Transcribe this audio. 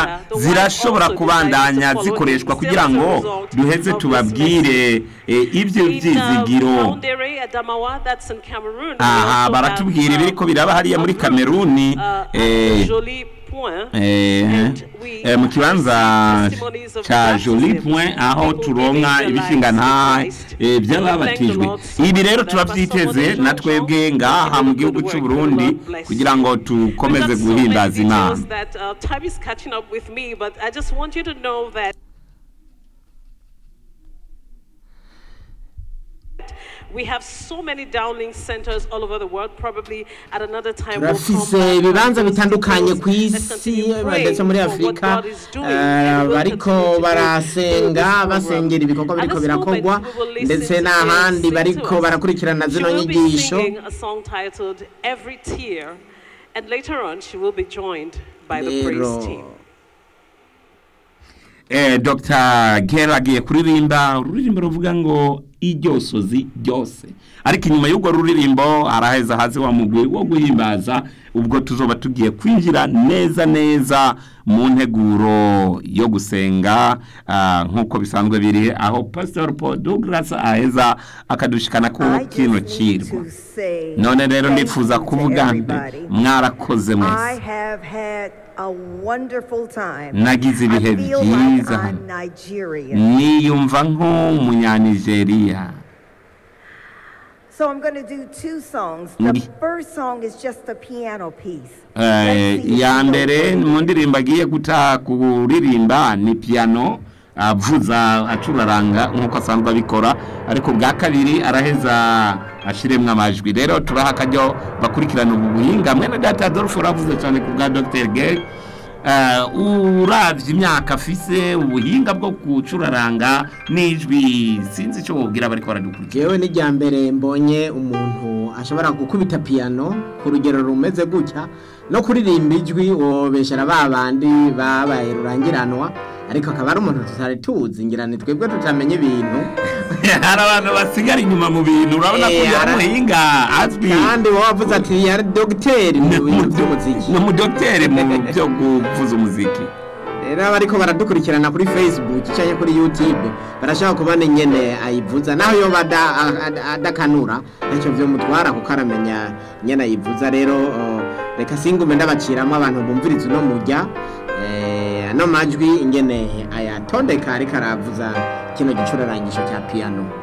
zirashobora kubandanya zikoreshwa kugira ngo duheze tubabwire eh, ibyo byizigiro aha baratubwira ibiri ko biraba hariya muri kameruni eh, eh, eh, mu kibanza ca joli point aho turonka ibishinga nta eh, by'ababatijwe ibi rero turabyiteze na twebwe ngaha mu gihugu cy'u Burundi kugira ngo tukomeze guhimbaza imana That uh, time is catching up with me, but I just want you to know that we have so many downlink centers all over the world. Probably at another time we'll come turafise back and ibibanza visit bitandukanye those. ku Let's isi continue praying ndetse muri for what afurika God is doing, eh, and we'll bariko continue to do barasenga through this basengera ibikorwa program. biriko At this moment, birakorwa we will listen ndetse to n'ahandi Jane sing bariko to us. barakurikirana She zino will be nyigisho singing a song titled Every Tear, and later on she will be joined by the praise rero team. eh, Dr Gera agiye kuririmba ururirimbo ruvuga ngo iryosozi ryose ariko inyuma y'urwo ruririmbo araheza haze wa mugwi wo guhimbaza ubwo tuzoba tugiye kwinjira neza neza mu nteguro yo gusenga ah, nk'uko bisanzwe biri aho Pastor Paul Douglas aheza akadushikana ku I kino just need kirwa to say none rero thank ndifuza you to kuvuga nti everybody. mwarakoze I mwese have had a wonderful time. Nagize ibihe I feel like byiza I'm hano. Nigerian. niyumva nk'umunyanigeriya So I'm going to do two songs. Ndi- The first song is just a piano piece. Eh, Let's see if iya you know mbere it. mu ndirimbo agiye guta kuririmba ni piano avuza acuraranga nk'uko asanzwe abikora ariko bwa kabiri araheza ashiremwo amajwi rero turaha akaryo bakurikirana ubu buhinga mwene data adolphe uravuze cyane ku bwa dr gay uravye imyaka afise ubuhinga bwo gucuraranga n'ijwi sinzi icyo wubwira bariko baradukurikira jewe n'ijya mbere mbonye umuntu ashobora gukubita piyano ku rugero rumeze gutya no kuririmba ijwi wobeshera ba bandi babaye rurangiranwa ariko akaba ari umuntu tutari tuzi ngira ni twebwe tutamenya ibintu hari abantu basigara inyuma mu bintu urabona ko Eh, yari ara- umuhinga azwi kandi wowe wavuze ati yari dogiteri mu bintu by'umuziki ni umudogiteri mu byo kuvuza umuziki rero abariko baradukurikirana kuri facebook cyangwa kuri youtube barashaka kubona ingene ayivuza naho yoba ada- ada- adakanura ntacyo vyomutwara kuko aramenya ingene ayivuza rero oh, reka singume ndabaciramo abantu bumviriza uno mujya eh, ano majwi ingene ayatondeka ariko aravuza kino gicurarangisho cya piano